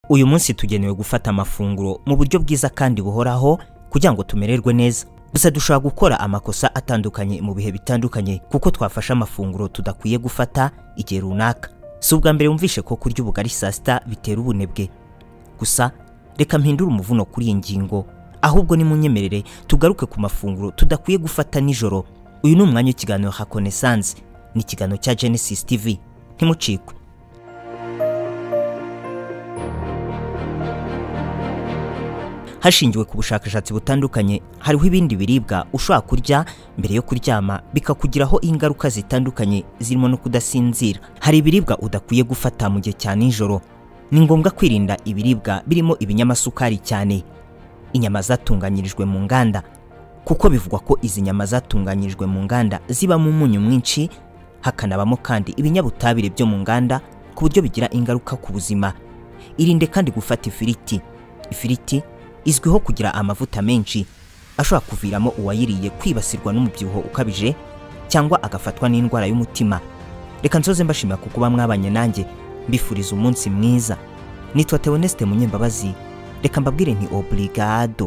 uyu munsi tugenewe gufata amafunguro mu buryo bwiza kandi buhoraho kugira ngo tumererwe neza gusa dushobora gukora amakosa atandukanye mu bihe bitandukanye kuko twafashe amafunguro tudakwiye gufata igihe runaka si ubwa mbere wumvishe ko kurya ubugari saa sita bitera ubunebwe gusa reka mpindure umuvuno kuri iyi ngingo ahubwo nimunyemerere tugaruke ku mafunguro tudakwiye gufata nijoro uyu ni umwanya w'ikiganiro hakonesanse ni ikiganiro cya genesis tv ntimucikwe hashingiwe ku bushakashatsi butandukanye hariho ibindi biribwa ushobora kurya mbere yo kuryama bikakugiraho ingaruka zitandukanye zirimo no kudasinzira hari ibiribwa udakwiye gufata mu gihe cya nijoro ni ngombwa kwirinda ibiribwa birimo ibinyamasukari cyane inyama zatunganyirijwe mu nganda kuko bivugwa ko izi nyama zatunganyirijwe mu nganda zibamo umunyu mwinshi hakanabamo kandi ibinyabutabire byo mu nganda ku buryo bigira ingaruka ku buzima irinde kandi gufata ifiriti ifiriti izwiho kugira amavuta menshi ashobora kuviramo uwayiriye kwibasirwa n'umubyibuho ukabije cyangwa agafatwa n'indwara y'umutima reka nsoze mbashimira ku kuba mwabanye nanjye mbifuriza umunsi mwiza nitwa tewoneste munyembabazi reka mbabwire nti oburigado